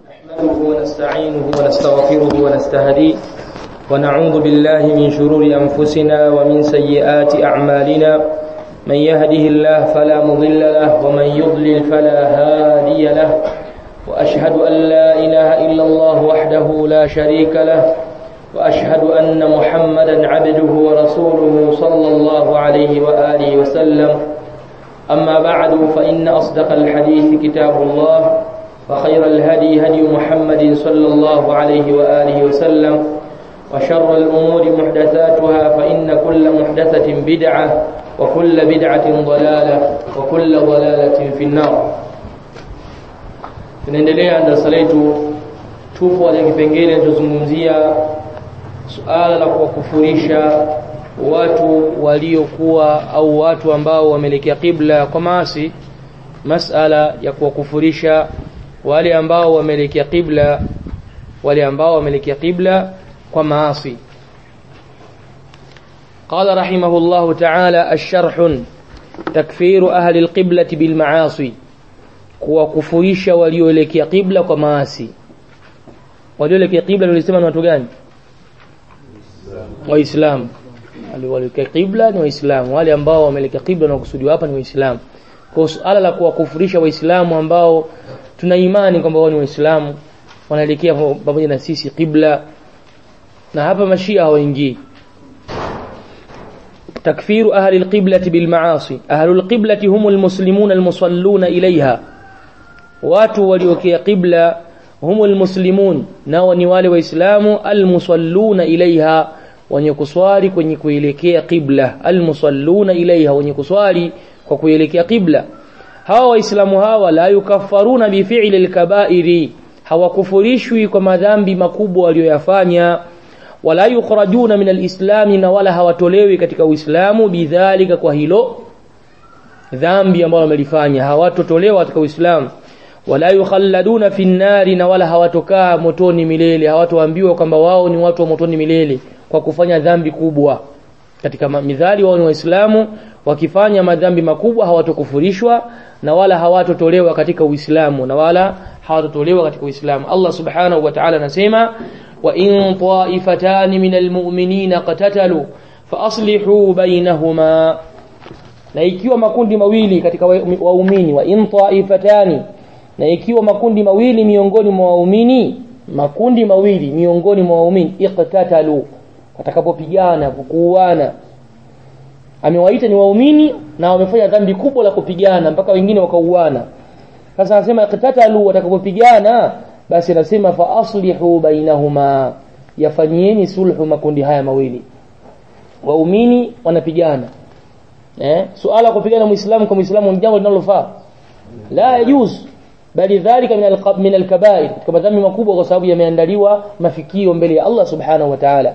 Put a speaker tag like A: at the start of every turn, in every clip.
A: نحمده ونستعينه ونستغفره ونستهديه ونعوذ بالله من شرور أنفسنا ومن سيئات أعمالنا من يهده الله فلا مضل له ومن يضلل فلا هادي له وأشهد أن لا إله إلا الله وحده لا شريك له وأشهد أن محمدا عبده ورسوله صلى الله عليه وآله وسلم أما بعد فإن أصدق الحديث كتاب الله وخير الهدي هدي محمد صلى الله عليه وآله وسلم وشر الأمور محدثاتها فإن كل محدثة بدعة وكل بدعة ضلالة وكل ضلالة في النار tunaendelea na darasa letu tupo kwenye kipengele tunazungumzia suala la kuwakufurisha watu waliokuwa au watu ambao wameelekea kibla kwa maasi masala ya kuwakufurisha wale ambao wameelekea kibla wale ambao wameelekea kibla kwa maasi قال رحمه الله تعالى الشرح تكفير أهل القبلة بالمعاصي kuwakufurisha walioelekea kibla kwa maasi walioelekea kibla tulisema ni watu gani waislamu walioelekea kibla ni waislamu wale ambao wameelekea kibla na kusudiwa hapa ni waislamu kwa suala la kuwakufurisha waislamu ambao tuna imani kwamba wao ni waislamu wanaelekea pamoja na sisi kibla na hapa mashia hawaingii تكفير أهل القبلة بالمعاصي أهل القبلة هم المسلمون المصلون إليها watu waliokea qibla humu almuslimun nao ni wale waislamu almusalluna ilaiha wenye kuswali kwenye kuelekea qibla almusalluna ilaiha wenye kuswali kwa kuelekea qibla hawa waislamu hawa la yukaffaruna bifi'li alkaba'iri hawakufurishwi kwa madhambi makubwa walioyafanya wala yukhrajuna min alislami na wala hawatolewi katika uislamu bidhalika kwa hilo dhambi ambalo wamelifanya hawatotolewa katika uislamu wala yukhalladuna fi nnari na wala hawatokaa motoni milele hawatoambiwa kwamba wao ni watu wa motoni milele kwa kufanya dhambi kubwa katika midhali wao ni waislamu wakifanya madhambi makubwa hawatokufurishwa na wala hawatotolewa katika uislamu na wala hawatotolewa katika uislamu Allah subhanahu wa ta'ala anasema wa in ta'ifatan min almu'minina qatatalu fa aslihu bainahuma na ikiwa makundi mawili katika waumini wa in ta'ifatani na ikiwa makundi mawili miongoni mwa waumini makundi mawili miongoni mwa waumini iqtatalu watakapopigana kukuana amewaita ni waumini na wamefanya dhambi kubwa la kupigana mpaka wengine wakauana sasa anasema iqtatalu watakapopigana basi anasema fa aslihu bainahuma yafanyieni sulhu makundi haya mawili waumini wanapigana eh suala kupigana muislamu kwa muislamu ni jambo linalofaa la yajuz bali dhalika min alqab min alkabair kama dhambi makubwa kwa sababu yameandaliwa mafikio mbele ya Allah subhanahu wa ta'ala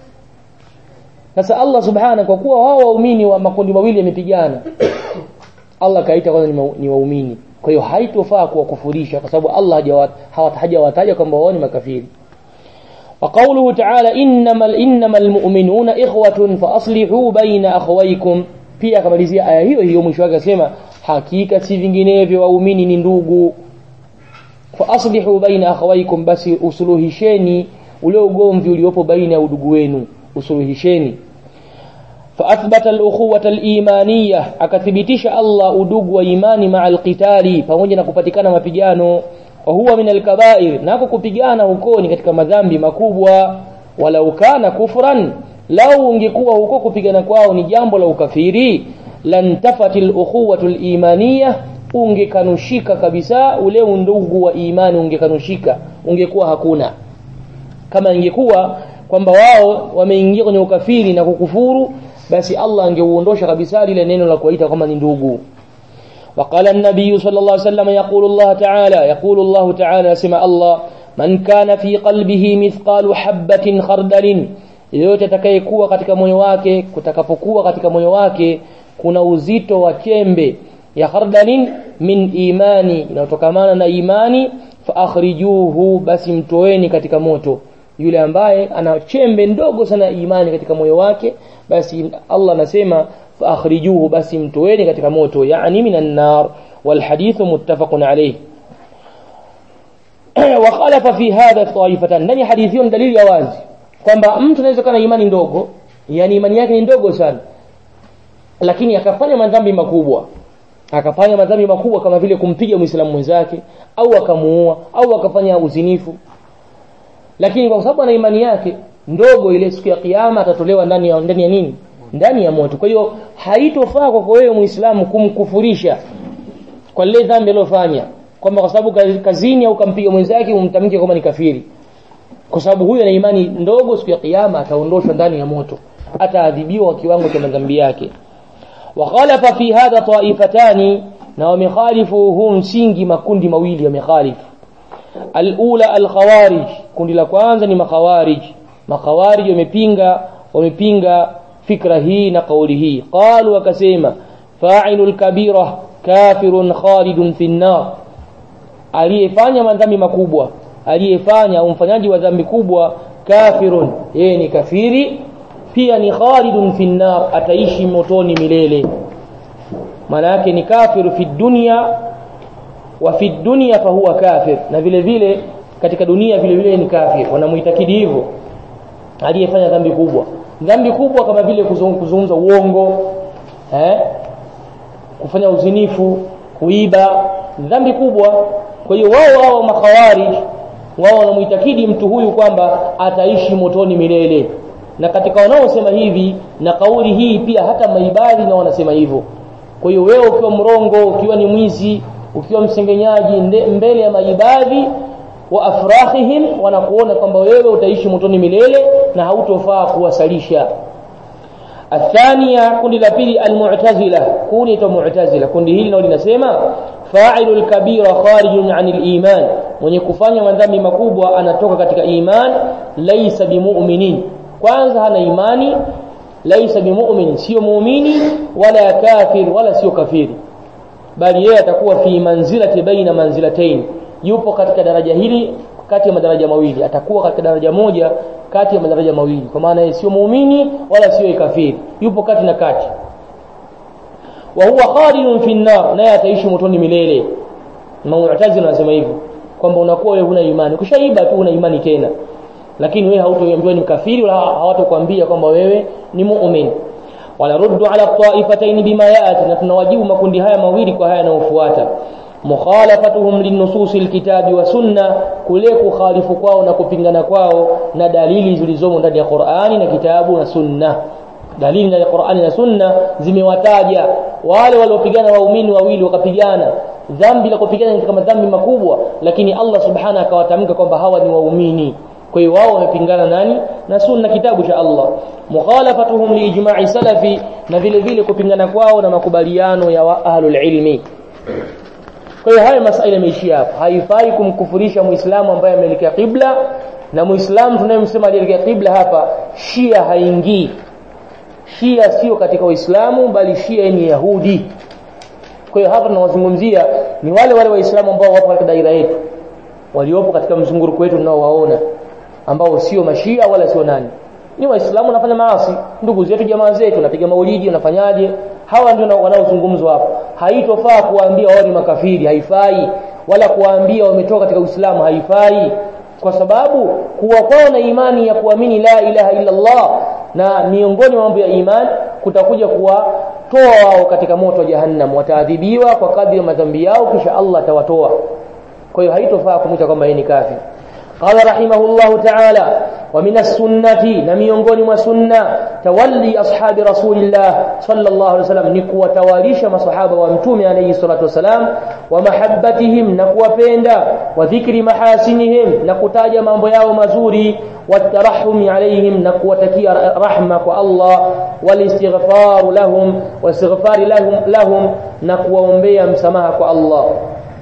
A: sasa Allah subhanahu kwa kuwa wao waumini wa makundi mawili yamepigana Allah kaita kwanza ni waumini kwa hiyo haitofaa kuwakufurisha kwa sababu Allah hajawataja kwamba wao ni makafiri وقوله تعالى إنما إنما المؤمنون إخوة فأصلحوا بين أخويكم pia akamalizia aya hiyo hiyo mwisho wake akasema hakika si vinginevyo waumini ni ndugu fa aslihu baina akhawaykum basi usuluhisheni ule ugomvi uliopo baina ya udugu wenu usuluhisheni fa athbata al-ukhuwata al-imaniyah akathibitisha Allah udugu wa imani ma'a al-qitali pamoja na kupatikana mapigano wa huwa min al-kaba'ir nako kupigana huko ni katika madhambi makubwa walau kana kufran lau ungekuwa huko kupigana kwao ni jambo la ukafiri lantafatil ukhuwatul imaniyah ungekanushika kabisa ule undugu wa imani ungekanushika ungekuwa hakuna kama ingekuwa kwamba wao wameingia kwenye ukafiri na kukufuru basi Allah angeuondosha kabisa lile neno la kuwaita kama ni ndugu وقال النبي صلى الله عليه وسلم يقول الله تعالى يقول الله تعالى سمع الله من كان في قلبه مثقال حبة خردل yeyote atakayekuwa katika moyo wake kutakapokuwa katika moyo wake kuna uzito wa chembe ya khardalin min imani inayotokamana na imani fa akhrijuhu basi mtoeni katika moto yule ambaye ana chembe ndogo sana imani katika moyo wake basi Allah anasema fa akhrijuhu basi mtoeni katika moto yani minan nar wal hadithu muttafaqun alayh asema wa khalafa fi hadha taifatan ndani hadithi hiyo dalili ya wazi kwamba mtu anaweza kuwa na imani ndogo yani imani yake ni ndogo sana lakini akafanya madhambi makubwa akafanya madhambi makubwa kama vile kumpiga muislamu mwenzake au akamuua au akafanya uzinifu lakini kwa sababu ana imani yake ndogo ile siku ya kiyama atatolewa ndani ya ndani ya nini ndani ya moto kwa hiyo haitofaa kwa wewe muislamu kumkufurisha kwa lile dhambi alilofanya kwamba kwa sababu kazini au kampiga mwenzake umtamke kwamba ni kafiri kwa sababu huyo ana imani ndogo siku ya kiyama ataondoshwa ndani ya moto ataadhibiwa kwa kiwango cha madhambi yake وخالف في هذا طائفتان na wamekhalifu huu msingi makundi mawili wamekhalifu alula alkhawarij kundi la kwanza ni makhawarij makhawarij wamepinga wamepinga fikra hii na kauli hii qalu wakasema fa'ilu alkabira kafirun khalidun fi an-nar aliyefanya madhambi makubwa aliyefanya au mfanyaji wa dhambi kubwa kafirun yeye ni kafiri pia ni khalidun fi nar ataishi motoni milele maana yake ni kafiru fi dunya wa fi dunya fa huwa kafir na vile vile katika dunia vile vile ni kafir wanamuitakidi hivyo aliyefanya dhambi kubwa dhambi kubwa kama vile kuzungumza uongo eh kufanya uzinifu kuiba dhambi kubwa kwa hiyo wao wao makhawarij wao wanamuitakidi mtu huyu kwamba ataishi motoni milele na katika wanaosema hivi na kauli hii pia hata maibadhi na wanasema hivyo kwa hiyo wewe ukiwa mrongo ukiwa ni mwizi ukiwa msengenyaji mbele ya maibadhi wa afrahihim wanakuona kwamba wewe utaishi motoni milele na hautofaa kuwasalisha athania kundi la pili almu'tazila kundi to mu'tazila kundi hili nalo linasema fa'ilu al-kabira kharijun 'anil iman mwenye kufanya madhambi makubwa anatoka katika iman laysa bimu'minin kwanza hana imani laisa bimu'min sio muumini wala kafir wala sio kafiri bali yeye atakuwa fi manzilati baina manzilatayn yupo katika daraja hili kati ya madaraja mawili atakuwa katika daraja moja kati ya madaraja mawili kwa maana yeye sio muumini wala sio kafiri yupo kati na kati wa huwa khalidun fi an-nar naye ataishi motoni milele mu'tazila anasema hivyo kwamba unakuwa wewe huna imani ukishaiba tu una imani tena lakini wewe hautoambiwa ni kafiri wala hawatokuambia kwamba wewe ni muumini wanaruddu ala taifatayn bima yaati na tunawajibu makundi haya mawili kwa haya yanayofuata mukhalafatuhum linusus alkitabi wa sunna kule kukhalifu kwao na kupingana kwao na dalili zilizomo ndani ya Qur'ani na kitabu na sunna dalili ndani ya Qur'ani na sunna zimewataja wale waliopigana waumini wawili wakapigana dhambi la kupigana ni kama dhambi makubwa lakini Allah subhanahu akawatamka kwamba hawa ni waumini kwa hiyo wao wamepingana nani na sunna kitabu cha Allah mukhalafatuhum liijma'i salafi na vile vile kupingana kwao na makubaliano ya ahlul ilmi kwa hiyo haya masuala yameishia hapo haifai kumkufurisha muislamu ambaye ameelekea qibla na muislamu tunayemsema alielekea qibla hapa shia haingii shia sio katika uislamu bali shia ni yahudi kwa hiyo hapa tunawazungumzia ni wale wale waislamu ambao wapo katika daira yetu waliopo katika mzunguruko wetu tunaowaona ambao sio mashia wala sio nani ni waislamu wanafanya maasi ndugu zetu jamaa zetu wanapiga maulidi wanafanyaje hawa ndio wanaozungumzwa hapa haitofaa kuwaambia wao ni makafiri haifai wala kuwaambia wametoka katika uislamu haifai kwa sababu kuwa kwao na imani ya kuamini la ilaha illa Allah na miongoni mwa mambo ya imani kutakuja kuwatoa wao katika moto wa jahannam wataadhibiwa kwa kadri ya madhambi yao kisha Allah atawatoa kwa hiyo haitofaa kumwita kwamba yeye ni kafiri قال رحمه الله تعالى ومن السنة نميونغوني وسنة تولي أصحاب رسول الله صلى الله عليه وسلم نكوة تواليش مصحابة وامتومي عليه الصلاة والسلام ومحبتهم نكوة بيندا وذكر محاسنهم نكتاج من بياو مزوري والترحم عليهم نكوة تكي رحمة الله والاستغفار لهم والاستغفار لهم, لهم نكوة أمبيا مسماها الله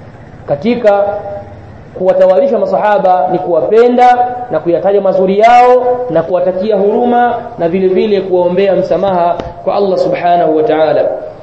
A: katika kuwatawalisha masahaba ni kuwapenda na kuyataja mazuri yao na kuwatakia huruma na vile vile kuwaombea msamaha kwa Allah subhanahu wa ta'ala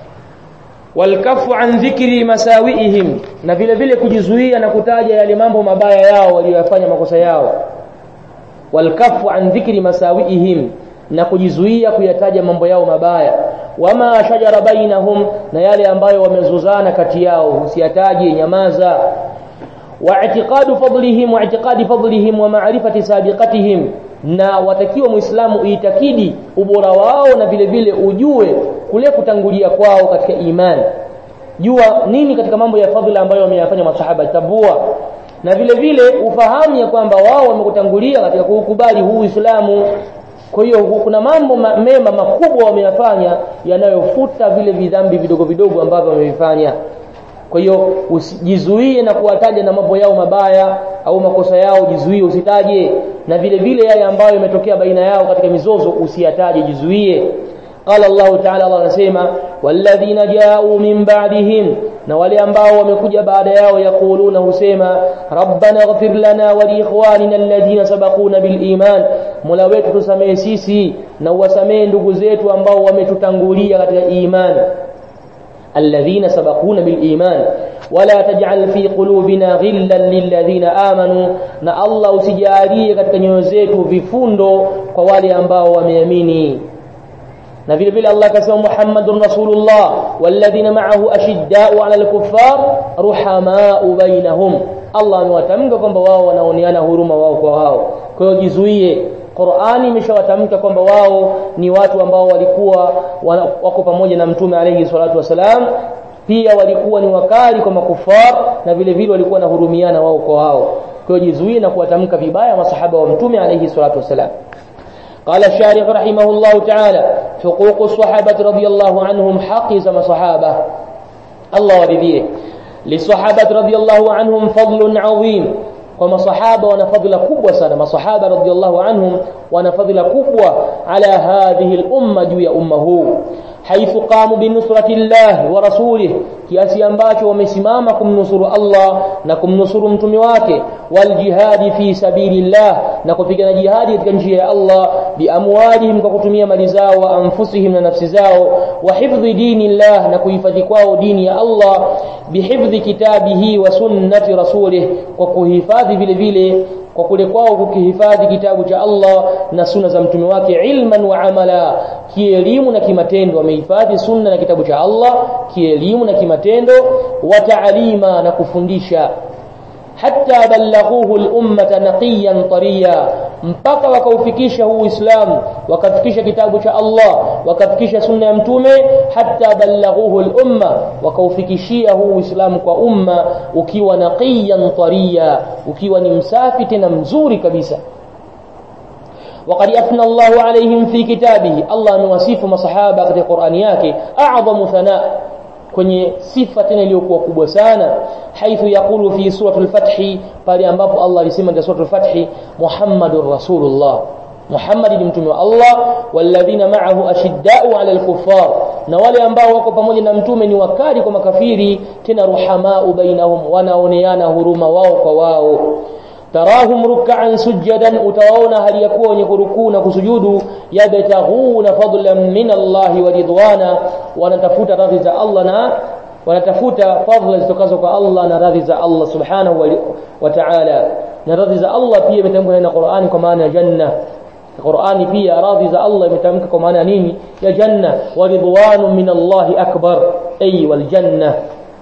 A: walkafu an dhikri masawiihim na vile vile kujizuia na kutaja yale mambo mabaya yao waliyofanya makosa yao walkafu an dhikri masawiihim na kujizuia kuyataja mambo yao mabaya wama shajara bainahum na yale ambayo wamezozana kati yao usiyataje nyamaza واعتقاد فضلهم واعتقاد فضلهم ومعرفة سابقتهم na watakiwa muislamu uitakidi ubora wao na vile vile ujue kule kutangulia kwao katika imani jua nini katika mambo ya fadhila ambayo wameyafanya masahaba tabua na vile vile ufahamu ya kwamba wao wamekutangulia katika kukubali huu Uislamu kwa hiyo kuna mambo ma, mema makubwa wameyafanya yanayofuta vile vidhambi vidogo vidogo ambavyo wamevifanya kwa hiyo usijizuie na kuwataja na mambo yao mabaya au makosa yao jizuie usitaje na vile vile yale ambayo yametokea baina yao katika mizozo usiyataje jizuie قال الله تعالى الله anasema walladhina ja'u min ba'dihim na wale ambao wamekuja baada yao yakuluna husema rabbana ighfir lana wa li ikhwanina alladhina sabaquna bil iman mola wetu tusamee sisi na uwasamee ndugu zetu ambao wametutangulia katika imani alladhina sabaquna bil iman wala taj'al fi qulubina ghillan lilladhina amanu na Allah usijalie katika nyoyo zetu vifundo kwa wale ambao wameamini na vile vile Allah akasema Muhammadur Rasulullah walladhina ma'ahu ashidda'u 'ala al-kuffar ruhama'u bainahum Allah amewatamka kwamba wao wanaoneana huruma wao kwa wao kwa hiyo jizuie Qur'ani imeshawatamka kwamba wao ni watu ambao walikuwa wako pamoja na Mtume alayhi salatu wasalam pia walikuwa ni wakali kwa makufar na vile vile walikuwa na hurumiana wao kwa wao kwa hiyo jizuie na kuwatamka vibaya masahaba wa Mtume alayhi salatu wasalam قال الشارح رحمه الله تعالى حقوق الصحابة رضي الله عنهم حق زم صحابة الله ورضيه للصحابة رضي الله عنهم فضل عظيم وما صحابة ونفضل كبوة سنة ما صحابة رضي الله عنهم ونفضل كبوة على هذه الأمة جوية أمه حيث قاموا بنصرة الله ورسوله kiasi ambacho wamesimama kumnusuru Allah na kumnusuru mtume wake wal jihadi fi sabilillah na kupigana jihadi katika njia ya Allah biamwalihim kwa kutumia mali zao wa anfusihim na nafsi zao wa hifdhi dinillah na kuhifadhi kwao dini ya Allah bihifdhi kitabihi wa sunnati rasulih kwa kuhifadhi vile vile kwa kule kwao kukihifadhi kitabu cha Allah na sunna za mtume wake ilman wa amala kielimu na kimatendo wamehifadhi sunna na kitabu cha Allah kielimu na kimatendo wa taalima na kufundisha hatta ballaghuhu al-ummata naqiyan tariya mpaka wakaufikisha huu Uislamu wakafikisha kitabu cha Allah wakafikisha sunna ya mtume hatta ballaghuhu al-umma wakaufikishia huu Uislamu kwa umma ukiwa naqiyan tariya ukiwa ni msafi tena mzuri kabisa وقد أثنى الله عليهم في كتابه الله نوصف مصحابة في القرآن yake أعظم ثناء kwenye sifa tena iliyokuwa kubwa sana haithu yaqulu fi suratul fath pale ambapo Allah alisema katika suratul fath Muhammadur Rasulullah Muhammad ni mtume wa Allah walladhina ma'ahu ashidda'u 'ala al-kuffar na wale ambao wako pamoja na mtume ni wakali kwa makafiri tena ruhamau bainahum wanaoneana huruma wao kwa wao tarahum ruk'an sujadan utawaona hali ya kuwa wenye kurukuu na kusujudu yabtaghuna fadlan min Allah wa ridwana wanatafuta radhi za Allah na wanatafuta fadhila zitokazo kwa Allah na radhi za Allah subhanahu wa ta'ala na radhi za Allah pia imetamkwa na Qur'ani kwa maana ya janna Qur'ani pia radhi za Allah imetamka kwa maana nini ya janna wa ridwanu min Allah akbar ay wal janna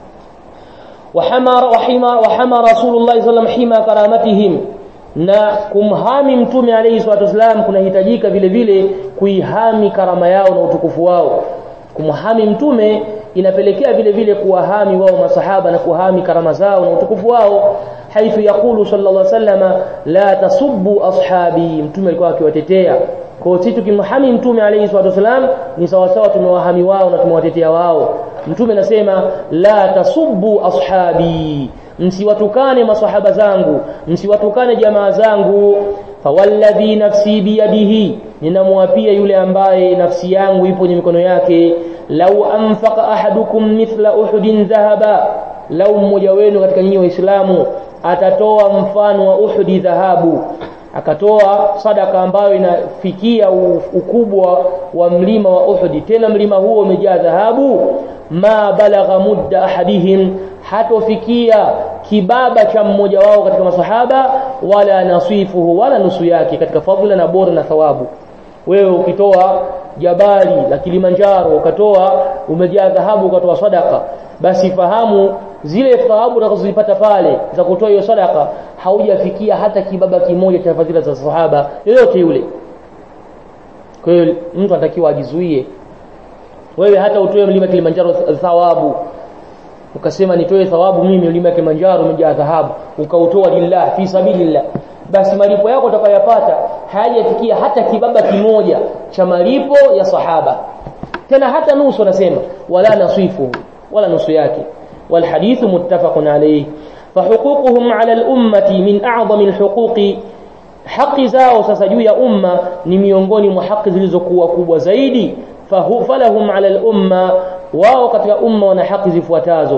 A: وحمى وحمى وحمى رسول الله صلى الله عليه وسلم حمى كرامتهم na kumhami mtume alayhi salatu wasalam kunahitajika vile vile kuihami karama yao na utukufu wao kumhami mtume inapelekea vile vile kuwahami wao masahaba na kuhami karama zao na utukufu wao haithu yaqulu sallallahu alayhi wasallam la tasubbu ashabi mtume alikuwa akiwatetea kwa sisi tukimhami mtume alayhi salatu wasalam ni sawa sawa tumewahami wao na tumewatetea wao mtume anasema la tasubbu ashabi msiwatukane masahaba zangu msiwatukane jamaa zangu fawalladhi nafsi biyadihi ninamwapia yule ambaye nafsi yangu ipo kwenye mikono yake lau anfaqa ahadukum mithla uhudin dhahaba lau mmoja wenu katika nyinyi waislamu atatoa mfano wa uhudi dhahabu akatoa sadaka ambayo inafikia ukubwa wa mlima wa Uhud tena mlima huo umejaa dhahabu ma balagha mudda ahadihim hatofikia kibaba cha mmoja wao katika masahaba wala nasifuhu wala nusu yake katika fadhila na bora na thawabu wewe ukitoa jabali la Kilimanjaro ukatoa umejaa dhahabu ukatoa sadaka basi fahamu zile thawabu utakazozipata pale za kutoa hiyo sadaka haujafikia hata kibaba kimoja cha fadhila za sahaba yoyote yule kwa hiyo mtu anatakiwa ajizuie wewe hata utoe mlima Kilimanjaro thawabu ukasema nitoe thawabu mimi mlima Kilimanjaro umejaa dhahabu ukautoa lillah fi sabilillah basi malipo yako utakayopata hayajafikia hata kibaba kimoja cha malipo ya sahaba tena hata nusu anasema wala nasifu wala nusu yake والحديث متفق عليه فحقوقهم على الأمة من أعظم الحقوق haki zao sasa juu ya umma ni miongoni mwa haki zilizokuwa kubwa zaidi falahum ala al-umma wao katika umma wana haki zifuatazo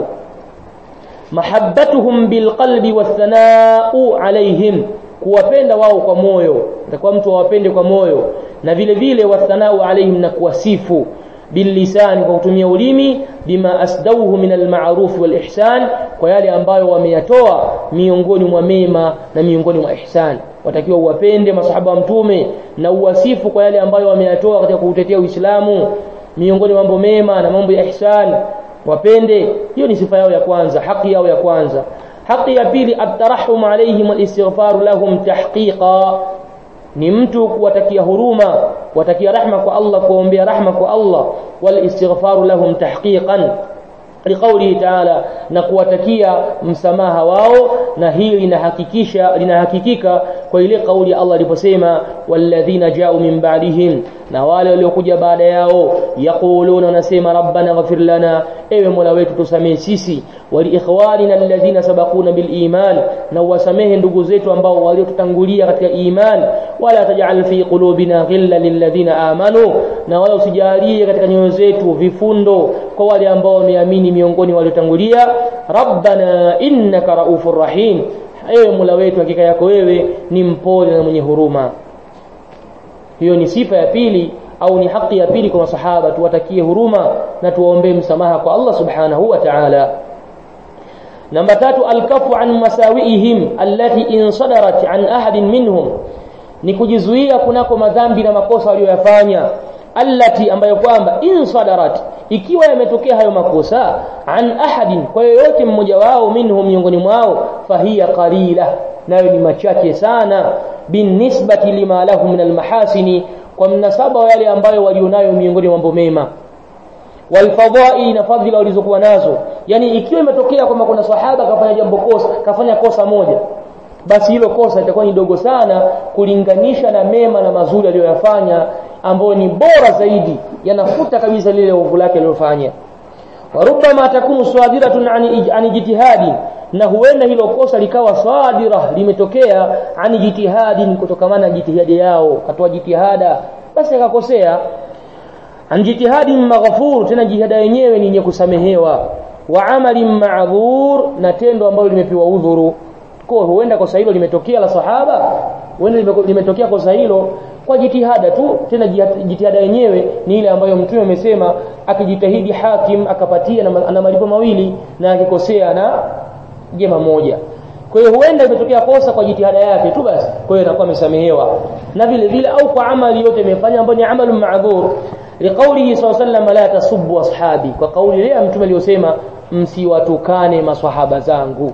A: mahabbatuhum bilqalbi wathanau alaihim kuwapenda wao kwa moyo atakuwa mtu awapende kwa moyo na vile vile wathanau alaihim na kuwasifu باللسان kwa kutumia ulimi bima asdauhu min almaruf walihsan kwa yale ambayo wameyatoa miongoni mwa mema na miongoni mwa ihsan watakiwa uwapende masahaba wa mtume na uwasifu kwa yale ambayo wameyatoa katika kuutetea Uislamu miongoni mwa mambo mema na mambo ya ihsan wapende hiyo ni sifa yao ya kwanza haki yao ya kwanza haki ya pili at-tarahum alayhim wal-istighfar lahum tahqiqa ni mtu kuwatakia huruma watakia rahma kwa Allah kuombea rahma kwa Allah wal istighfaru lahum tahqiqan liqawli ta'ala na kuwatakia msamaha wao na hili linahakikisha linahakikika kwa ile kauli ya Allah aliposema walladhina ja'u min ba'dihim na wale waliokuja baada yao yaquluna nasema rabbana ghfir lana ewe mola wetu tusamee sisi waliikhwanina alladhina sabaquna bil iman na wasamehe ndugu zetu ambao waliotutangulia katika iman wala taj'al fi qulubina ghilla lilladhina amanu na wala usijalie katika nyoyo zetu vifundo kwa wale ambao wameamini miongoni waliotangulia rabbana innaka raufur rahim ewe mola wetu hakika yako wewe ni mpole na mwenye huruma hiyo ni sifa ya pili au ni haki ya pili kwa masahaba tuwatakie huruma na tuwaombee msamaha kwa Allah subhanahu wa ta'ala namba tatu alkafu an masawiihim allati insadarat an ahadin minhum ni kujizuia kunako madhambi na makosa walioyafanya allati ambayo kwamba insadarat ikiwa yametokea hayo makosa an ahadin kwa yoyote mmoja wao minhum miongoni mwao fahiya qalila nayo ni machache sana binisbati lima lahu min almahasini kwa mnasaba wa yale ambayo walionayo miongoni mwa mambo mema walfadhaili na fadhila walizokuwa nazo yani ikiwa imetokea kwamba kuna sahaba kafanya jambo kosa kafanya kosa moja basi hilo kosa litakuwa ni dogo sana kulinganisha na mema na mazuri aliyoyafanya ambayo ni bora zaidi yanafuta kabisa lile ovu lake alilofanya warubama takunu sadiratun ani, ani jitihadi na huenda hilo kosa likawa sadira limetokea ani jitihadin kutokamana na jitihadi yao katoa jitihada basi akakosea an jitihadin maghfur tena jitihada yenyewe ni yenye kusamehewa wa amalin ma'dhur na tendo ambalo limepewa udhuru kwa huenda kosa hilo limetokea la sahaba huenda limetokea kosa hilo kwa jitihada tu tena jitihada yenyewe ni ile ambayo mtume amesema akijitahidi hakim akapatia na ana malipo mawili na akikosea na jema moja kwa hiyo huenda imetokea kosa kwa jitihada yake tu basi kwa hiyo anakuwa amesamehewa na vile vile au kwa amali yote imefanya ambayo ni amalu ma'dhur liqaulihi sallallahu la tasubbu ashabi kwa kauli ile mtume aliyosema msiwatukane maswahaba zangu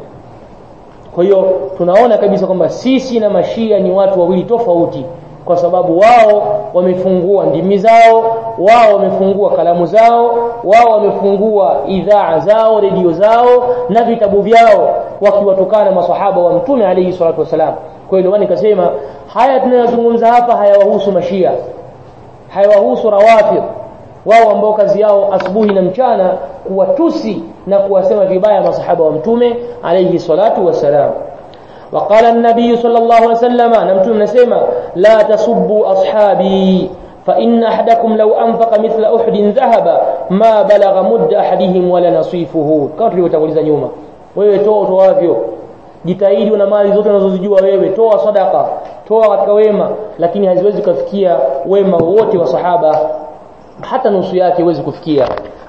A: kwa hiyo tunaona kabisa kwamba sisi na mashia ni watu wawili tofauti kwa sababu wao wamefungua ndimi zao wao wamefungua kalamu zao wao wamefungua idhaa zao redio zao na vitabu vyao wakiwatukana maswahaba wa mtume alayhi salatu wasalam kwa hiyo ndio nikasema haya tunayozungumza hapa hayawahusu mashia hayawahusu rawafid wao ambao kazi yao asubuhi na mchana kuwatusi na kuwasema vibaya masahaba wa mtume alayhi salatu wasalam وقال النبي صلى الله عليه وسلم نمتم نسمع لا تسبوا أصحابي فإن أحدكم لو أنفق مثل أحد ذهب ما بلغ مد أحدهم ولا نصيفه kama tulivyotanguliza nyuma wewe toa toavyo jitahidi na mali zote unazozijua wewe toa sadaka toa katika wema lakini haziwezi kufikia wema wote wa sahaba hata nusu yake huwezi kufikia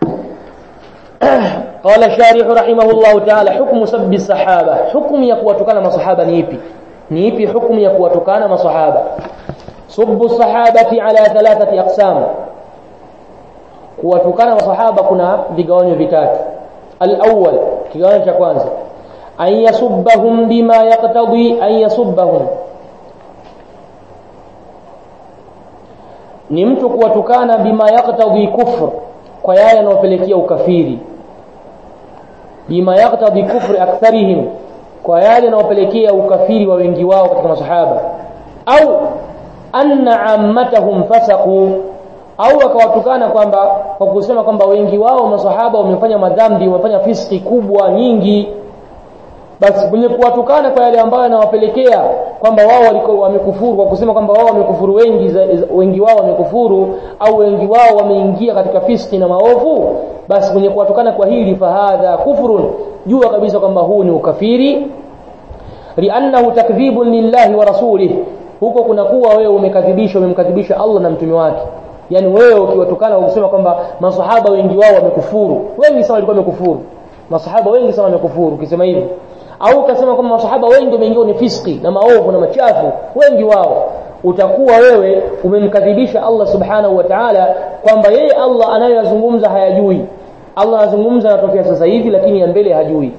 A: قال الشارح رحمه الله تعالى حكم سب الصحابة حكم يقوتكنا مصحابة نيبي نيبي حكم يقوتكنا مصحابة سب الصحابة على ثلاثة أقسام kuwatukana masahaba kuna vigawanyo vitatu al-awwal kigawanyo cha kwanza an yasubbahum bima yaqtadi an yasubbahum ni mtu kuwatukana bima yaqtadi kufr kwa yale yanayopelekea ukafiri bima yaqtadi kufri aktharihim kwa yale yanayopelekea ukafiri wa wengi wao katika masahaba au anna ammatahum fasaqu au akawatukana kwamba kwa kusema kwamba wengi wao masahaba wamefanya madhambi wamefanya fiski kubwa nyingi basi kwenye kuwatukana kwa yale ambayo yanawapelekea kwamba wao walikuwa wamekufuru kwa kusema kwamba wao wamekufuru wengi za, wengi wao wamekufuru au wengi wao wameingia katika fiski na maovu basi kwenye kuwatukana kwa hili fahadha kufrun jua kabisa kwamba huu ni ukafiri liannahu takdhibun lillahi wa rasulih huko kuna kuwa wewe umekadhibisha umemkadhibisha Allah na mtume wake yani wewe ukiwatukana ukisema kwamba masahaba wengi wao wamekufuru wengi sana walikuwa wamekufuru masahaba wengi sana wamekufuru ukisema hivyo au ukasema kwamba masahaba wengi wameingia ni fiski na maovu na machafu wengi wao utakuwa wewe umemkadhibisha Allah subhanahu wa ta'ala kwamba yeye Allah anayoyazungumza hayajui Allah anazungumza anatokea sasa hivi lakini ya mbele hajui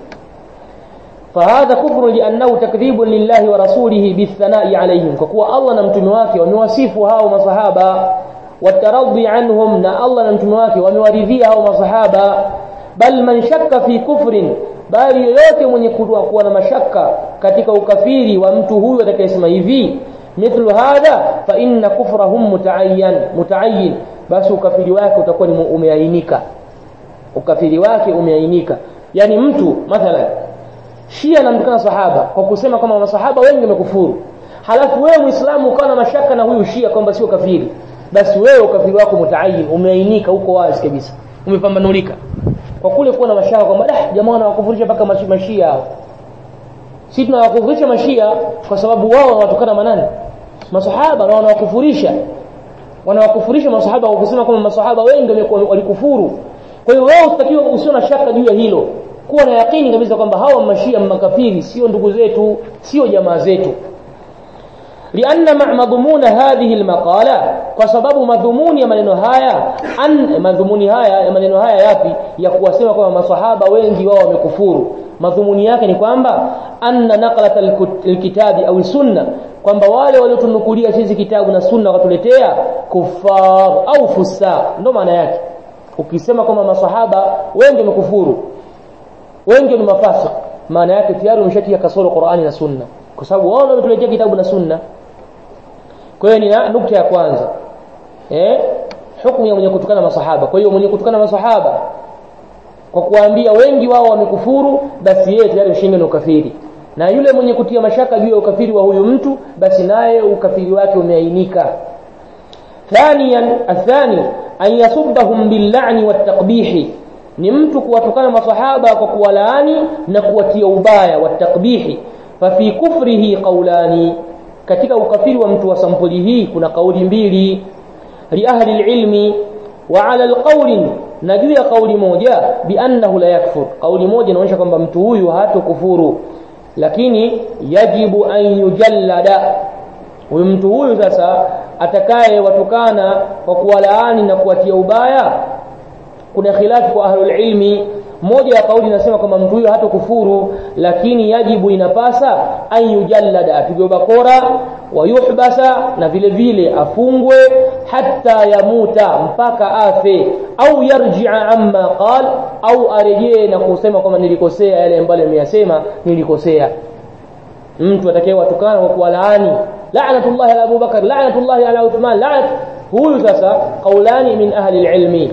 A: فهذا كفر لأنه تكذيب لله ورسوله بالثناء عليهم فكوا الله نمتم wake wamewasifu hao masahaba والترضي عنهم na Allah na mtume wake wamewaridhia hao masahaba bal man shakka fi kufrin bali yoyote mwenye kuwa na mashaka katika ukafiri wa mtu huyu atakayesema hivi mithlu hadha fa inna kufrahum mutaayyan mutaayyin basi ukafiri wake utakuwa ni umeainika ukafiri wake umeainika yani mtu mathalan Shia anamtukana sahaba kwa kusema kwamba masahaba wengi wamekufuru halafu wewe muislamu ukawa na mashaka na huyu Shia kwamba sio kafiri basi wewe ukafiri wako mutaayin umeainika huko wazi kabisa umepambanulika kwa kule kuwa na mashaka kwamba dah jamaa wanawakufurisha mpaka mashia hao sisi tunawakufurisha mashia kwa sababu wao wanawatukana manani masahaba na wanawakufurisha wanawakufurisha masahaba kwa kusema kwamba masahaba wengi walikufuru kwa hiyo wewe utakiwa usio na shaka juu ya hilo kuwa na yakini kabisa kwamba hawa mashia makafiri sio ndugu zetu sio jamaa zetu لأن مع مضمون هذه المقالة وسبب مضمون ya maneno haya an madhumuni haya ya maneno haya yapi ya kuwasema kwamba masahaba wengi wao wamekufuru madhumuni yake ni kwamba anna naqlat alkitabi au sunna kwamba wale waliotunukulia sisi kitabu na sunna wakatuletea kufar au fusa ndo maana yake ukisema kwamba masahaba wengi wamekufuru wengi ni mafasik maana yake tayari umeshatia kasoro Qur'ani na sunna kwa sababu wao ndio wametuletea kitabu na sunna kwa hiyo ni nukta ya kwanza eh hukumu ya mwenye kutukana masahaba kwa hiyo mwenye kutukana masahaba kwa kuambia wengi wao wamekufuru basi yeye tayari ushinge na ukafiri na yule mwenye kutia mashaka juu ya ukafiri wa huyu mtu basi naye ukafiri wake umeainika ثانيا الثاني أن يصبهم باللعن والتقبيح ni mtu kuwatukana masahaba kwa kuwalaani na kuwatia ubaya wa takbihi fa fi kufrihi qawlani katika ukafiri wa mtu wa sampuli hii kuna kauli mbili li ahli ilmi wa ala alqawl na juu ya kauli moja bi annahu la yakfur kauli moja inaonyesha kwamba mtu huyu hatokufuru lakini yajibu an yujallada huyu mtu huyu sasa atakaye watukana kwa kuwalaani na kuwatia ubaya kuna khilafu kwa ahlul ilmi moja ya kauli inasema kwamba mtu huyo hata kufuru lakini yajibu inapasa an yujallada apigwe bakora wa yuhbasa na vile vile afungwe hatta yamuta mpaka afe au yarji'a amma qal au arejee na kusema kwamba nilikosea yale ambayo nimeyasema nilikosea mtu atakayewatukana kwa kuwalaani la'natullahi ala Abu Bakar la'natullahi ala Uthman la'nat huyu sasa qaulani min ahli ilmi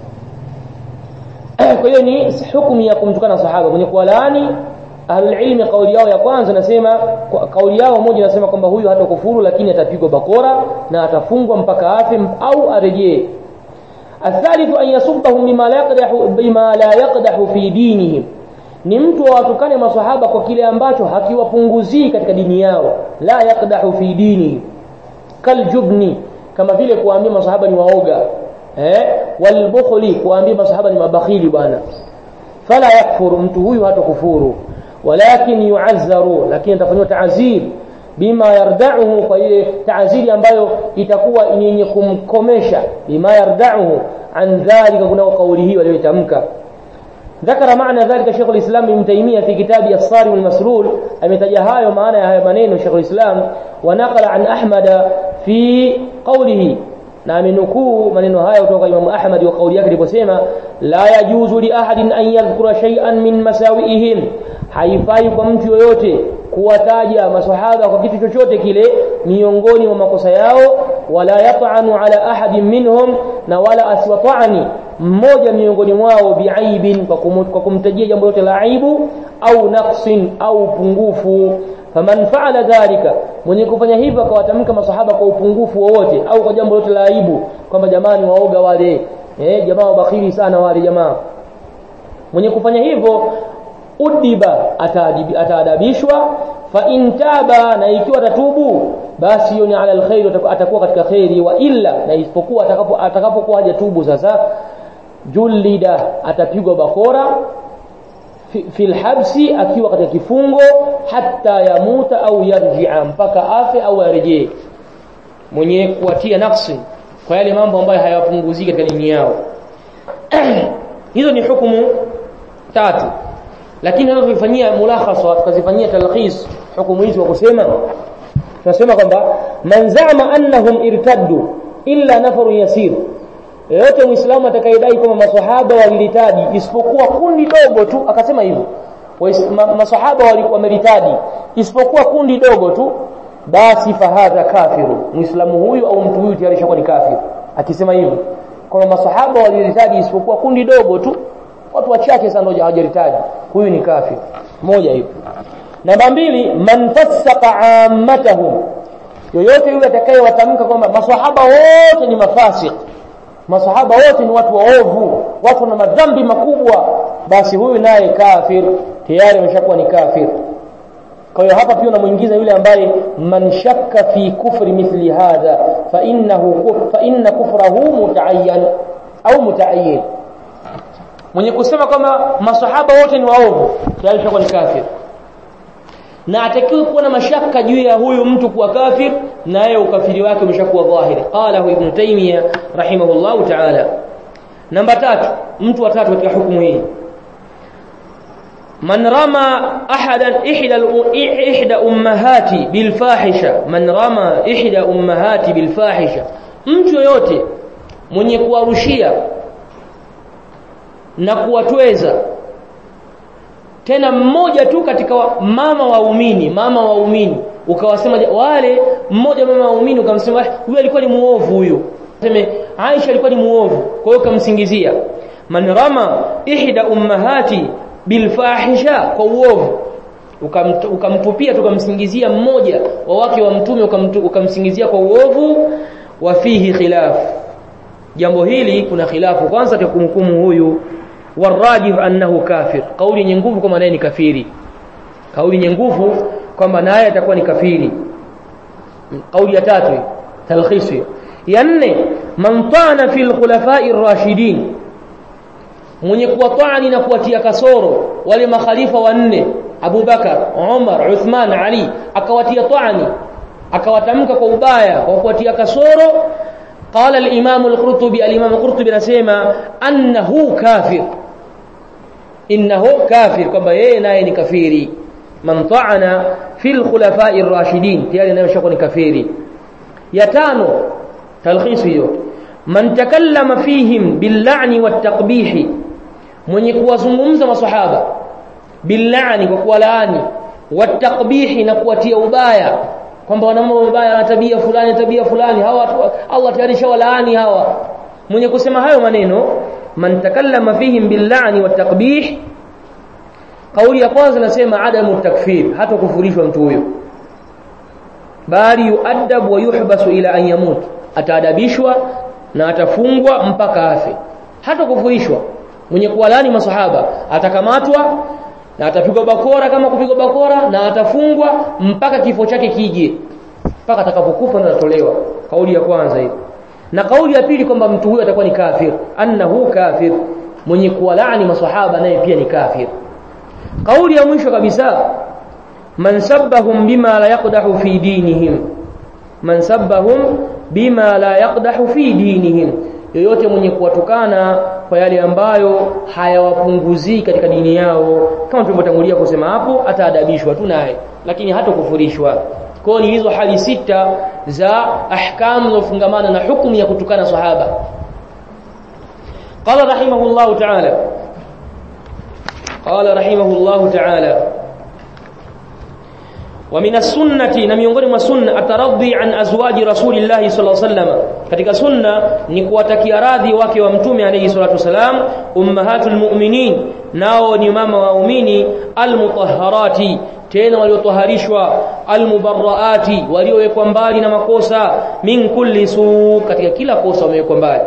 A: kwa hiyo ni hukumu ya kumtukana sahaba mwenye kuwalaani ahlul ilmi kauli yao ya kwanza nasema kauli yao moja nasema kwamba huyu hata kufuru lakini atapigwa bakora na atafungwa mpaka afe au arejee الثالث أن يصبهم بما لا يقدح بما لا يقدح في دينهم ni mtu wawatukane masahaba kwa kile ambacho hakiwapunguzii katika dini yao la yakdahu fi dini kaljubni kama vile kuambia masahaba ni waoga eh walbukhli kuambia masahaba ni mabakhili bwana fala yakfuru mtu huyu hata kufuru walakin yu'azzaru lakini atafanywa ta'zir bima yardauhu kwa ile taaziri ambayo itakuwa ni yenye kumkomesha bima yardauhu an dhalika kuna kauli hiyo aliyotamka ذكر معنى ذلك شيخ الإسلام ابن تيمية في كتاب الصارم المسرور أمتجهاي معنى هاي منين شيخ الإسلام ونقل عن أحمد في قوله na amenukuu maneno haya kutoka Imam Ahmad wa kauli yake aliposema la yajuzu li ahadin an yadhkura shay'an min masawiihim haifai kwa mtu yoyote kuwataja masahaba kwa kitu chochote kile miongoni mwa makosa yao wala yat'anu ala ahadin minhum na wala asiwatani mmoja miongoni mwao biaibin kwa, kum, kwa kumtajia jambo lote la aibu au naqsin au upungufu faman faala dhalika mwenye kufanya hivyo akawatamka masahaba kwa upungufu wowote au kwa jambo lote la aibu kwamba jamani waoga wale eh jamaa wabakhili sana wale jamaa mwenye kufanya hivyo udiba ataadabishwa fa intaba na ikiwa tatubu basi hiyo ni ala alkhair atakuwa katika khairi wa illa na isipokuwa atakapo atakapokuwa hajatubu sasa julida atapigwa bakora fi lhabsi akiwa katika kifungo hata yamuta au yarjia mpaka afe au arejee mwenye kuwatia nafsi kwa yale mambo ambayo hayawapunguziki katika dini yao hizo ni hukumu tatu lakini hapo tulifanyia mulakhasa tukazifanyia talkhis hukumu hizi kwa kusema tunasema kwamba man zama annahum irtaddu illa nafarun yasir yeyote muislamu atakayedai kwamba maswahaba walilitadi isipokuwa kundi dogo tu akasema hivyo maswahaba wameritadi isipokuwa kundi dogo tu basi fahadha kafiru muislamu huyu au mtu huyu tayari shakuwa ni kafir akisema hivyo kwamba maswahaba walilitadi isipokuwa kundi dogo tu watu wachache sana ndio hawajaritadi huyu ni kafir moja hivyo namba mbili man fasaqa ammatahum yoyote yule atakayewatamka kwamba maswahaba wote ni mafasik masahaba wote ni watu waovu watu na madhambi makubwa basi huyu naye kafir tayari ameshakuwa ni kafir kwa hiyo hapa pia unamuingiza yule ambaye man shakka fi kufri mithli hadha fa innahu fa inna kufrahu mutaayyan au mutaayyin mwenye kusema kwamba masahaba wote ni waovu tayari ameshakuwa ni kafir na atakiwa kuwa na mashaka juu ya huyu mtu kuwa kafir naye ukafiri wake umeshakuwa dhahiri qala ibn taymiya rahimahullahu ta'ala namba tatu mtu wa tatu katika hukumu hii man rama ahadan ihda ihda ummahati bil fahisha man rama ihda ummahati bil fahisha mtu yoyote mwenye kuwarushia na kuwatweza tena mmoja tu katika wa, mama waumini mama waumini ukawasema wale mmoja mama waumini ukamsema huyu alikuwa ni muovu huyu sema Aisha alikuwa ni muovu kwa hiyo ukamsingizia man rama ihda ummahati bilfahisha kwa uovu ukamtupia tukamsingizia mmoja wa wake wa mtume ukamsingizia kwa uovu wa fihi khilaf jambo hili kuna khilafu kwanza tukumhukumu huyu warajih annahu kafir kauli yenye nguvu kwamba naye ni kafiri kauli yenye nguvu kwamba naye atakuwa ni kafiri kauli ya tatu talkhisi ya nne man tana fil khulafai rashidin mwenye kuwatani na kuwatia kasoro wale makhalifa wanne Abu Bakar, Umar, Uthman, Ali akawatia tani akawatamka kwa ubaya kwa kuwatia kasoro قال الإمام القرطبي الإمام القرطبي نسيما أنه كافر إنه كافر كما يناي كفيري من طعن في الخلفاء الراشدين تيالي نمشق كفيري يتانو تلخيص من تكلم فيهم باللعن والتقبيح من يكوزممز مصحابة باللعن وكولاني والتقبيح نكوتي ubaya kwamba wana mambo mabaya na tabia fulani tabia fulani hawa watu Allah tayari shawalaani hawa mwenye kusema hayo maneno man takallama fihim billani watakbih kauli ya kwanza nasema adamu takfir hata kufurishwa mtu huyo bali yuadab wa yuhbasu ila an yamut ataadabishwa na atafungwa mpaka afe hata kufurishwa mwenye kuwalani masahaba atakamatwa na atapigwa bakora kama kupigwa bakora na atafungwa mpaka kifo chake kije mpaka atakapokufa na atatolewa kauli ya kwanza hiyo na kauli ya pili kwamba mtu huyo atakuwa ni kafir annahu kafir mwenye kuwalaani maswahaba naye pia ni kafir kauli ya mwisho kabisa man sabbahum bima la yaqdahu fi dinihim man sabbahum bima la yaqdahu fi dinihim yoyote mwenye kuwatukana kwa yale ambayo hayawapunguzii katika dini yao kama tulivyotangulia kusema hapo ataadabishwa tu naye lakini hata kufurishwa kwa ni hizo hali sita za ahkamu zinazofungamana na hukumu ya kutukana sahaba قال رحمه الله تعالى قال رحمه الله تعالى ومن السنة na miongoni mwa sunna ataradhi an azwaji rasulillah sallallahu alaihi wasallam katika sunna ni kuwatakia radhi wake wa mtume alayhi salatu wasalam ummahatul mu'minin nao ni mama waumini almutahharati tena waliotoharishwa almubarraati waliowekwa mbali na makosa min kulli su katika kila kosa wamewekwa mbali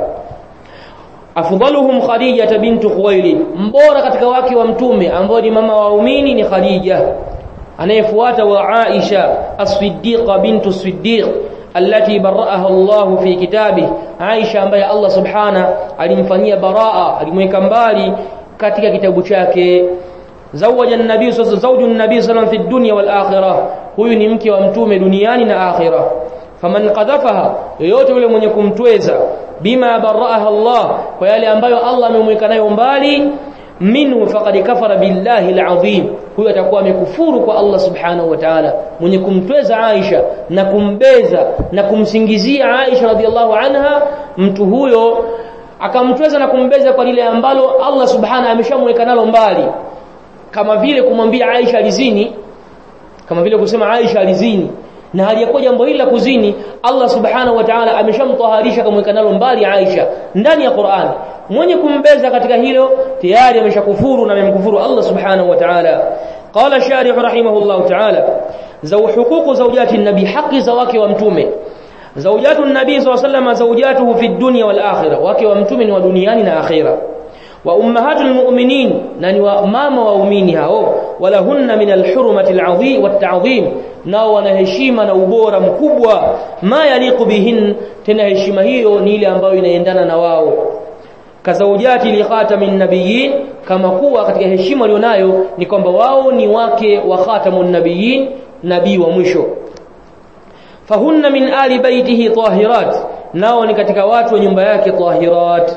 A: afdaluhum khadija bintu khuwailid mbora katika wake wa mtume ambao ni mama waumini ni khadija anayefuata wa Aisha as-Siddiqa bintu Siddiq allati baraaha Allah fi kitabi Aisha ambaye Allah subhana alimfanyia baraa alimweka mbali katika kitabu chake zawaja an-nabii zawju an-nabii sallallahu fi dunya wal akhirah huyu ni mke wa mtume duniani na akhirah faman qadhafaha yoyote yule mwenye kumtweza bima baraaha Allah kwa yale ambayo Allah amemweka nayo mbali minhu faqad kafara billahi alazim huyo atakuwa amekufuru kwa Allah subhanahu wa ta'ala mwenye kumtweza Aisha na kumbeza na kumsingizia Aisha radhiallahu anha mtu huyo akamtweza na kumbeza kwa lile ambalo Allah subhanahu ameshamweka nalo mbali kama vile kumwambia Aisha alizini kama vile kusema Aisha alizini na haliyakuwa jambo hili la kuzini Allah subhanahu wa ta'ala ameshamtaharisha kamweka nalo mbali Aisha ndani ya Qur'an mwenye kumbeza katika hilo tayari ameshakufuru na amemkufuru Allah subhanahu wa ta'ala qala sharih rahimahullah ta'ala zau huququ zawjati nabi haki za wake wa mtume zawjatu nabi sallallahu alayhi wasallam zawjatuhu fi dunya wal akhirah wake wa mtume ni wa duniani na akhirah wa ummahatul mu'minin na ni wa mama waumini hao walahunna min alhurmati alazim watta'zim nao wana heshima na ubora mkubwa ma yaliqu bihin tena heshima hiyo ni ile ambayo inaendana na wao kazaujati li khatamin nabiyyin kama kuwa katika heshima walionayo ni kwamba wao ni wake wa khatamun nabiyyin nabii wa mwisho fahunna min ali baitihi tahirat nao ni katika watu wa nyumba yake tahirat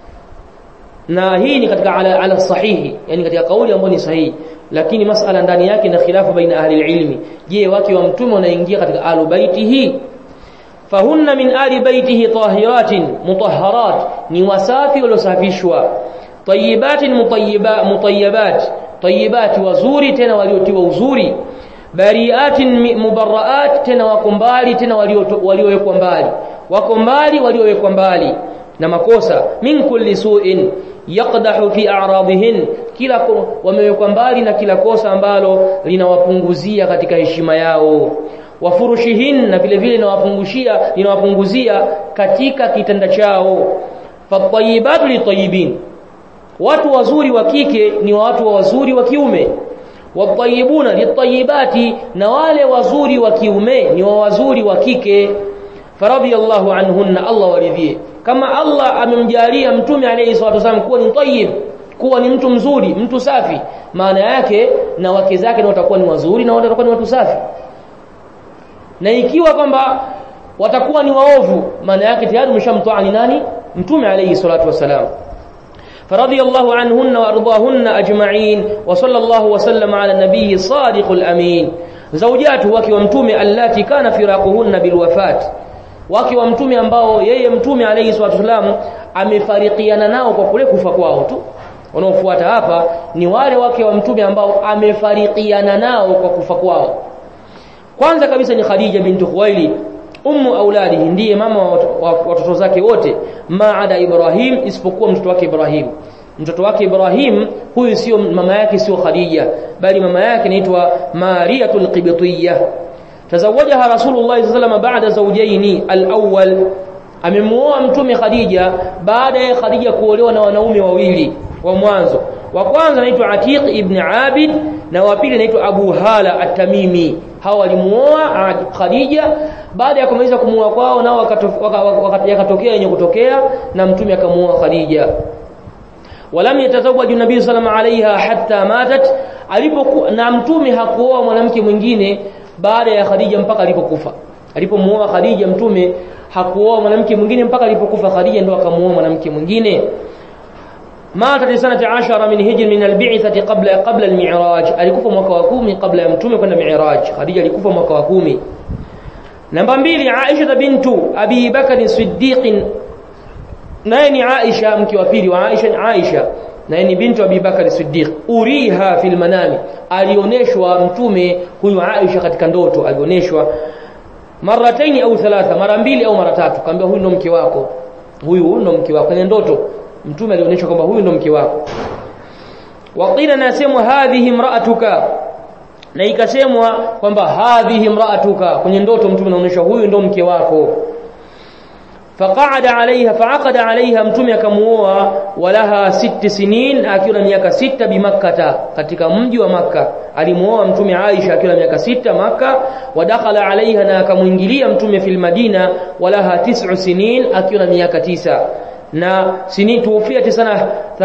A: na hii ni katika ala, ala sahihi yani katika kauli ambayo ni sahihi lakini masala ndani yake na khilafu baina ahli ilmi je wake wa mtume wanaingia katika alu baitihi fahunna min ali baitihi tahiratin mutahharat ni wasafi waliosafishwa tayyibatin mutayyiba mutayyibat tayyibat wazuri tena waliotiwa uzuri bariatin mubarraat tena wako mbali tena waliowekwa mbali wako mbali waliowekwa mbali na makosa min kulli su'in yaqdahu fi a'radihin kila wamewekwa mbali na kila kosa ambalo linawapunguzia katika heshima yao wafurushihin na vile vile linawapunguzia linawapunguzia katika kitanda chao fatayibatu litayibin watu wazuri wa kike ni watu wazuri wa kiume watayibuna litayibati na wale wazuri wa kiume ni wazuri wa kike faradiyallahu anhunna Allah waridhie kama Allah amemjalia mtume alayhi salatu wasallam kuwa ni tayyib kuwa ni mtu mzuri mtu safi maana yake na wake zake na watakuwa ni wazuri na watakuwa ni watu safi na ikiwa kwamba watakuwa ni waovu maana yake tayari umeshamtoa ni nani mtume alayhi salatu wasalam فرضي الله عنهن وارضاهن اجمعين وصلى الله وسلم على النبي الصادق الامين زوجاته wake wa mtume allati kana firaquhunna bilwafat wake wa mtume ambao yeye mtume alayhi salatu wasalam amefarikiana nao kwa kule kufa kwao tu wanaofuata hapa ni wale wake wa mtume ambao amefarikiana nao kwa kufa kwao kwanza kabisa ni Khadija bintu Khuwailid ummu auladihi ndiye mama wa watoto zake wote maada Ibrahim isipokuwa mtoto wake Ibrahim mtoto wake Ibrahim huyu sio mama yake sio Khadija bali mama yake inaitwa Mariyatul Qibtiyya tazawajaha Rasulullah sallallahu baada zawjaini al-awwal amemuoa mtume Khadija baada ya Khadija kuolewa na wanaume wawili wa mwanzo wa kwanza anaitwa Atiq ibn Abid na wa pili anaitwa Abu Hala at-Tamimi hawa walimuoa Khadija baada ya kumaliza kumuoa kwao nao yakatokea yenye kutokea na mtume akamuoa Khadija walam yatazawwaju nabii sallallahu alaiha hatta matat alipoku na mtume hakuoa mwanamke mwingine baada ya Khadija mpaka alipokufa alipomuoa Khadija mtume hakuoa mwanamke mwingine mpaka alipokufa Khadija ndo akamuoa mwanamke mwingine ماتت سنة عشر من هجر من البعثة قبل قبل المعراج alikufa mwaka wa 10 kabla ya mtume kwenda mi'raj Khadija alikufa mwaka wa 10 namba mbili Aisha bintu Abi Bakr Siddiq naye ni Aisha mke wa pili wa Aisha Aisha naye ni bintu Abi Bakr Siddiq uriha fil manami alioneshwa mtume huyu Aisha katika ndoto alioneshwa marataini au thalatha mara mbili au mara tatu kaambia huyu ndo mke wako huyu ndo mke wako kwenye ndoto mtume alionyesha kwamba huyu ndo mke wako waqila nasemwa hadhihi imraatuka na ikasemwa kwamba hadhihi imraatuka kwenye ndoto mtume anaonyesha huyu ndo mke wako faqaada alaiha faaqada alaiha mtume akamuoa walaha sitti sinin akiwa na miaka sita bimakkata katika mji wa makka alimuoa mtume aisha akiwa na miaka sita makka wadakhala alaiha na akamuingilia mtume fil madina walaha tis'u sinin akiwa na miaka tisa na sini tuufia sana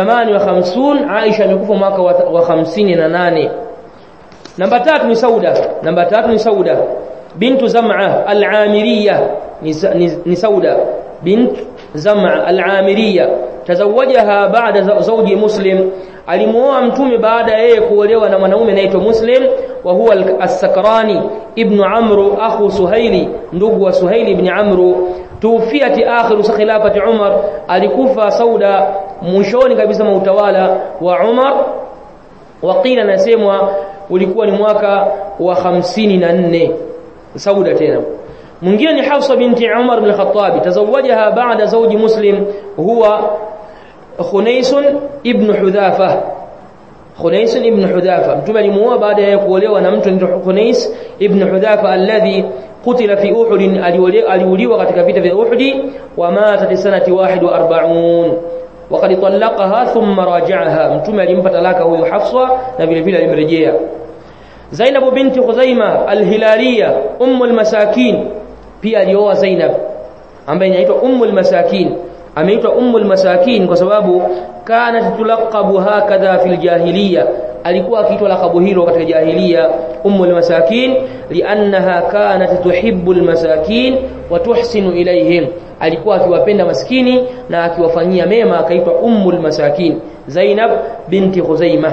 A: 58 Aisha amekufa mwaka wa, wa 58 namba tatu ni Sauda namba tatu ni Sauda bintu Zam'a al-Amiriyya ni, ni, ni Sauda bint Zam'a al-Amiriyya tazawajaha baada zawji Muslim alimuoa mtume baada ya yeye kuolewa na mwanaume anaitwa Muslim wa huwa as-Sakrani ibn Amru akhu Suhaili ndugu wa Suhaili ibn Amru tufiati akhiru khilafati Umar alikufa Sauda mwishoni kabisa mwa utawala wa Umar waqila nasemwa ulikuwa ni mwaka wa 54 Sauda tena mwingine ni Hafsa binti Umar bin Khattab tazawajaha baada zawji Muslim huwa Khunais ibn Hudhafa Khunais ibn Hudhafa mtume alimuoa baada ya kuolewa na mtu anaitwa Khunais ibn Hudhafa alladhi qutila fi Uhud aliuliwa katika vita vya Uhud wa mata sanati 41 وقد طلقها ثم راجعها mtume alimpa talaka huyu Hafsa na vile vile alimrejea Zainab binti Khuzaima al-Hilaliya ummu al-masakin pia alioa Zainab ambaye inaitwa ummu al-masakin ameitwa ummu al-masakin kwa sababu kanat tulaqabu hakadha fil jahiliya alikuwa akiitwa lakabu hilo katika jahiliya ummu al-masakin li'annaha kanat tuhibbu al-masakin wa tuhsinu ilayhim alikuwa akiwapenda maskini na akiwafanyia mema akaitwa ummu al-masakin Zainab binti Khuzaimah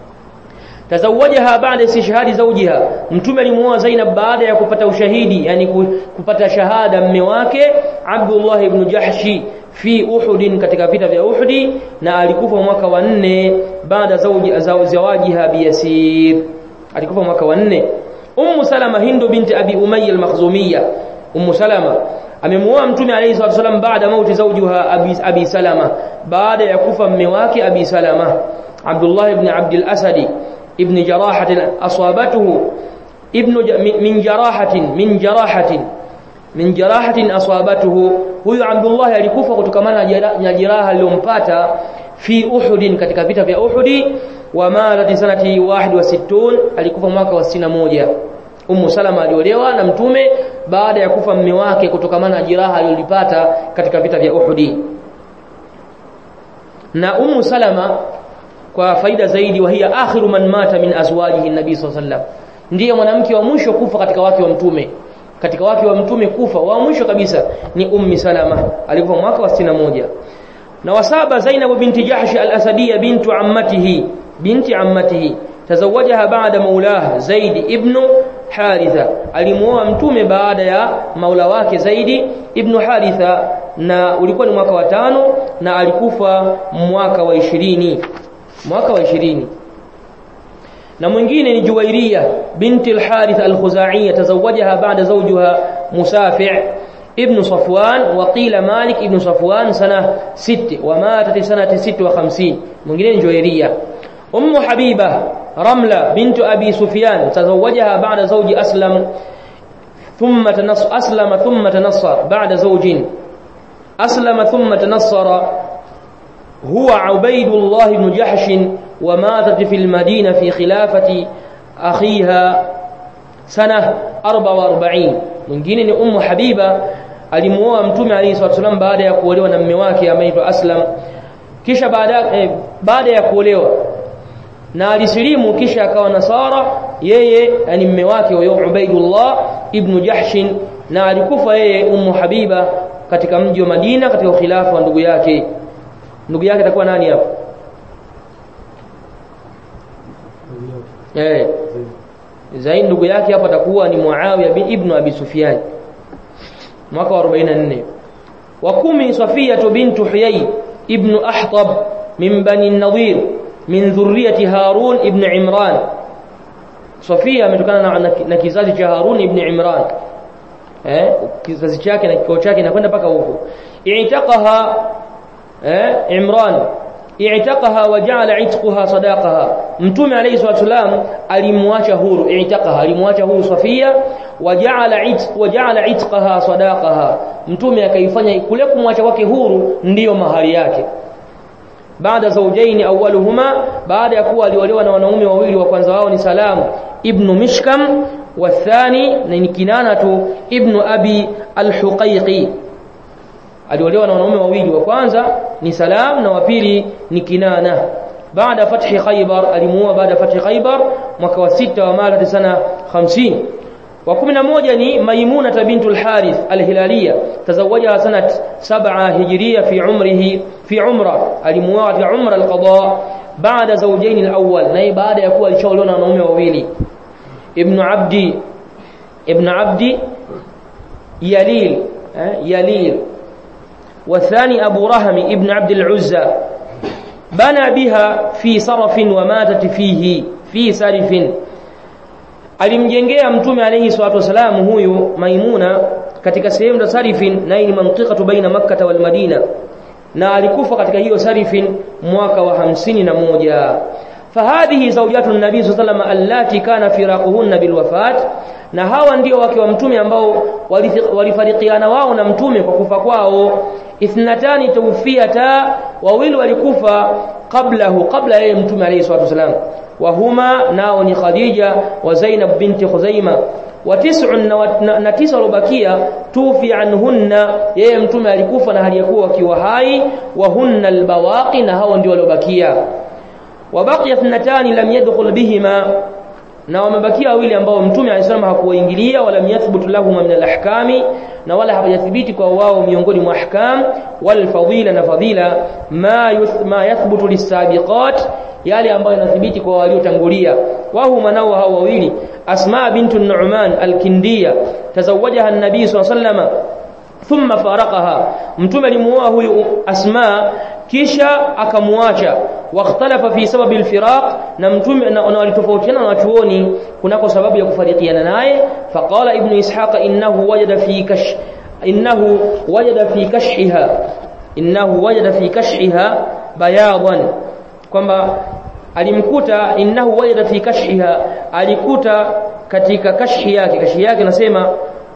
A: tazawajaha baada istishhadi zawjiha mtume alimuoa Zainab baada ya kupata ushahidi yani kupata shahada mme wake Abdullah ibn Jahshi fi Uhud katika vita vya Uhud na alikufa mwaka wa nne baada zawji zawajiha biyasir alikufa mwaka wa nne Ummu Salama Hindu binti Abi Umayya al-Makhzumiyya Ummu Salama amemuoa mtume alayhi salatu wasallam baada mauti zawjiha Abi, Abi Salama baada ya kufa mme wake Abi Salama Abdullah ibn Abdul Asadi ابن جراحة أصابته ابن من جراحة من جراحة من جراحة أصابته huyu Abdullah alikufa kutokana na jeraha lilompata fi Uhud katika vita vya Uhud wa mata sanati 61 alikufa mwaka wa 61 Ummu Salama aliolewa na mtume baada ya kufa mme wake kutokana na jeraha alilolipata katika vita vya Uhud na Ummu Salama kwa faida zaidi wa hiya akhiru man mata min azwajihi nabii sallallahu alaihi wasallam ndiye mwanamke wa mwisho kufa katika wake wa mtume katika wake wa mtume kufa wa mwisho kabisa ni ummi salama alikufa mwaka wa 61 na wasaba zainab binti jahsh al-asadiyya bintu ammatihi binti ammatihi tazawajaha baada maulah zaid ibn haritha alimuoa mtume baada ya maula wake zaidi ibn haritha na ulikuwa ni mwaka wa tano na alikufa mwaka wa ishirini mwaka wa 20 na mwingine ni Juwairia binti al-Harith al-Khuzaiya tazawajaha baada zawjiha Musafi' ibn Safwan wa qila Malik ibn Safwan sana 6 wa matat sanati 56 mwingine ni Juwairia Ummu Habiba Ramla bintu Abi Sufyan tazawajaha baada zawji Aslam ثم تنص أسلم ثم تنصر بعد زوج أسلم ثم تنصر هو عبيد الله بن جحش وماتت في المدينة في خلافة أخيها سنة 44 mwingine ni ummu habiba alimuoa mtume alayhi salatu wasallam baada ya kuolewa na mume wake ameitwa aslam kisha baada eh, baada ya kuolewa na alisilimu kisha akawa nasara yeye yani mume wake huyo Ubaidullah ibn Jahshin na alikufa yeye Ummu Habiba katika mji wa Madina katika khilafa wa ndugu yake ndugu yake atakuwa nani hapo eh Zaid ndugu yake hapo atakuwa ni Muawiya bin ibn Abi Sufyan mwaka wa 44 wa kumi Safia bintu Huyay ibn Ahtab min bani Nadir min dhurriyyati Harun ibn Imran Safia ametokana na, na, na kizazi cha Harun ibn Imran eh kizazi chake na kikao chake inakwenda mpaka huko i'taqaha eh Imran i'taqaha wa ja'ala 'itqaha sadaqaha mtume alayhi salatu wasalam alimwacha huru i'taqaha alimwacha huru Safia wa ja'ala 'itq wa ja'ala 'itqaha sadaqaha mtume akaifanya kule kumwacha kwake huru ndiyo mahari yake baada zawjaini awwaluhuma baada ya kuwa aliolewa na wanaume wawili wa kwanza wao ni Salam ibn Mishkam والثاني ni Kinanatu ibn Abi al-Huqayqi aliolewa na wanaume wawili wa kwanza ni Salam na wa pili ni Kinana baada fathi Khaybar alimuoa baada fathi Khaybar mwaka wa sita wa mala sana 50 wa 11 ni Maimuna bintul Harith al-Hilaliya tazawajaha sanat 7 hijriya fi umrihi fi umra alimuoa fi umra al-qada baada zawjaini al-awwal na baada ya kuwa alishaolewa na wanaume wawili ابن عبد ابن عبد يليل يليل والثاني أبو رهم ابن عبد العزى بنى بها في صرف وماتت فيه في سرف alimjengea mtume alayhi salatu wasalam huyu maimuna katika sehemu za sarifin na ni mantiqatu baina makkah wal madina na alikufa katika hiyo sarifin mwaka wa hamsini na moja فهذه زوجات النبي صلى الله عليه وسلم اللاتي كان فراقهن بالوفاه na hawa ndio wake wa mtume ambao walifarikiana wao na mtume kwa kufa kwao ithnatani tawfiyata wawili walikufa qablahu qabla yeye mtume alayhi salatu wasalam wa huma nao ni Khadija wa Zainab binti Khuzaima wa tis'un na, na tisa walobakia tufi anhunna yeye mtume alikufa na hali yakuwa wakiwa hai wa hunna albawaqi na hao ndio waliobakia وبقي اثنتان لم يدخل بهما na wamebakia wawili ambao mtume alisema hakuwaingilia wala yathbutu lahum min alahkami na wala hawajathibiti kwa wao miongoni mwa ahkam wal fadila na fadila ma yuth, ma yathbutu lisabiqat yale ambayo yanathibiti kwa waliotangulia wahuma nao hao wawili asma bintu nu'man alkindiya tazawajaha an-nabii sallallahu alayhi wasallam thumma faraqaha mtume alimuoa huyu asma kisha akamwacha wakhtalafa fi sababi alfiraq na mtume na walitofautiana na wachuoni kunako sababu ya kufarikiana naye faqala ibn ishaq innahu wajada fi kash innahu wajada fi kashhiha innahu wajada fi kashhiha bayadan kwamba alimkuta innahu wajada fi kashhiha alikuta katika kashhi yake kashhi yake nasema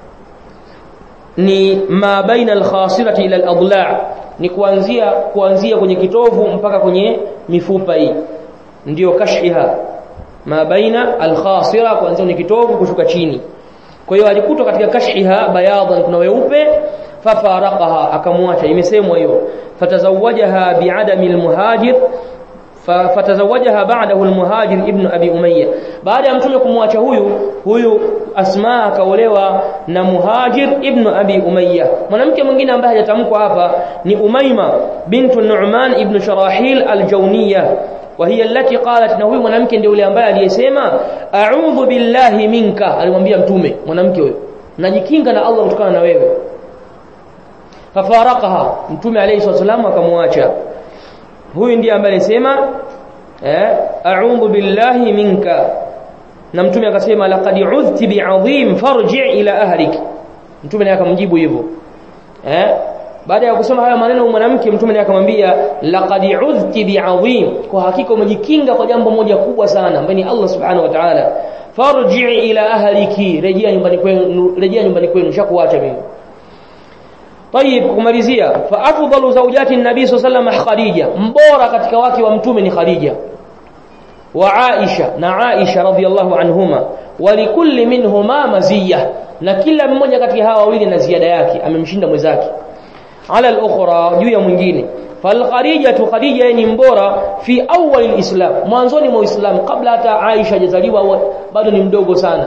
A: ni ma baina alkhasirati ila aladla' ni kuanzia kuanzia kwenye kitovu mpaka kwenye mifupa hii ndiyo kashhiha ma baina alkhasira kuanzia kwenye kitovu kushuka chini kwa hiyo alikutwa katika kashhiha bayadan kuna weupe fafaraqaha akamwacha imesemwa hiyo fatazawajaha biadami almuhajir fatazawajaha ba'dahu almuhajir ibn abi umayya baada ya mtume kumwacha huyu huyu asma akaolewa na muhajir ibn abi umayya mwanamke mwingine ambaye hajatamkwa hapa ni umayma bintu nu'man ibn sharahil aljawniya وهي التي قالت na huyu mwanamke ndio yule ambaye aliyesema a'udhu billahi minka alimwambia mtume mwanamke huyo najikinga na Allah kutokana na wewe fafaraqaha mtume alayhi wasallam akamwacha huyu ndiye ambaye alisema eh a'udhu billahi minka na mtume akasema laqad udhti bi'azim farji' ila ahlik mtume naye akamjibu hivyo eh baada ya kusema haya maneno mwanamke mtume naye akamwambia laqad udhti bi'azim kwa hakika umejikinga kwa jambo moja kubwa sana ambaye ni Allah subhanahu wa ta'ala farji' ila ahliki rejea nyumbani kwenu rejea nyumbani kwenu shakuacha mimi طيب kumalizia fa afdalu zawjati an-nabi sallallahu alayhi khadija mbora katika wake wa mtume ni khadija wa aisha na aisha radhiyallahu anhuma walikulli minhuma maziyya na kila mmoja kati ya hawa wawili na ziada yake amemshinda mwenzake ala al-ukhra juu ya mwingine falkhadijatu khadija ni mbora fi awwal alislam mwanzoni mwa uislamu kabla hata aisha hajazaliwa bado ni mdogo sana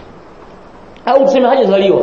A: au tuseme hajazaliwa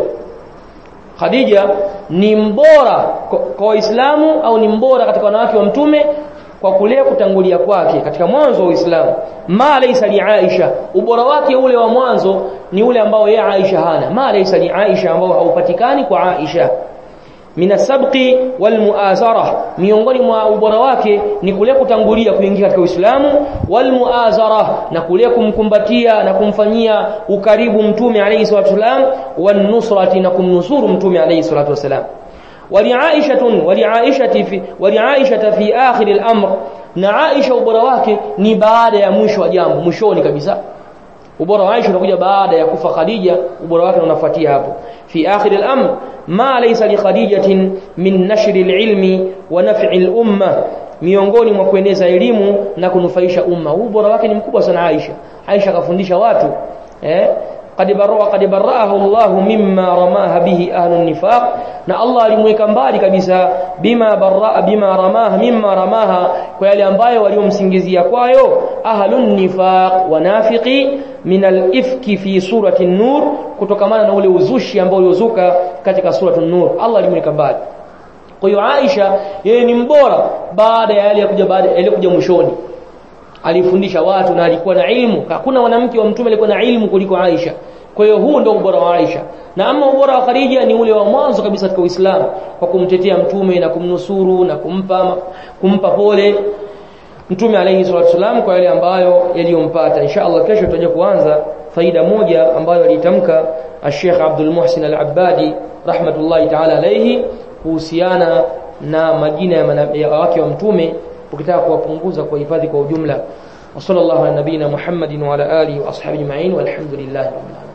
A: khadija ni mbora kwa waislamu au ni mbora katika wanawake wa mtume kwa kule kutangulia kwake katika mwanzo wa Uislamu ma laysa li Aisha ubora wake ule wa mwanzo ni ule ambao yeye Aisha hana ma laysa li Aisha ambao haupatikani kwa Aisha mina sabqi wal muazara miongoni mwa ubora wake ni kule kutangulia kuingia katika Uislamu wal muazara na kule kumkumbatia na kumfanyia ukaribu mtume alayhi salatu wasalam wan nusrati na kumnusuru mtume alayhi salatu wasalam ولعائشة ولعائشة في ولعائشة في آخر الأمر na Aisha ubora wake ni baada ya mwisho wa jambo mwishoni kabisa ubora wa Aisha unakuja baada ya kufa Khadija ubora wake unafuatia hapo fi akhir al-amr ma laysa li khadijatin min nashri al-ilmi wa naf'i al-umma miongoni mwa kueneza elimu na kunufaisha umma ubora wake ni mkubwa sana Aisha Aisha kafundisha watu eh قد برأ قد برأه الله مما رماها به أهل النفاق na Allah alimweka mbali kabisa bima barra bima ramaha mimma ramaha kwa yale ambayo waliomsingizia kwayo ahlun nifaq wanafiqi min al-ifki fi surati an-nur kutokamana na ule uzushi ambao uliozuka katika surati an-nur Allah alimweka mbali kwa hiyo Aisha yeye ni mbora baada ya yale ya kuja baada ya kuja mwishoni alifundisha watu na alikuwa na ilmu hakuna mwanamke wa mtume alikuwa na ilmu kuliko Aisha kwa hiyo huu ndio ubora wa Aisha na ama ubora wa Khadija ni ule wa mwanzo kabisa katika Uislamu kwa kumtetea mtume na kumnusuru na kumpa kumpa pole mtume alayhi salatu wasallam kwa yale ambayo yaliyompata insha Allah kesho tutaje kuanza faida moja ambayo alitamka Sheikh Abdul Muhsin Al-Abbadi rahmatullahi ta'ala alayhi kuhusiana na majina ya wake wa mtume ukitaka kuwapunguza kuwahifadhi kwa ujumla wa sallallahu ala nabina Muhammadin wa ala alihi wa ashabihi ajma'in walhamdulillahi rabbil alamin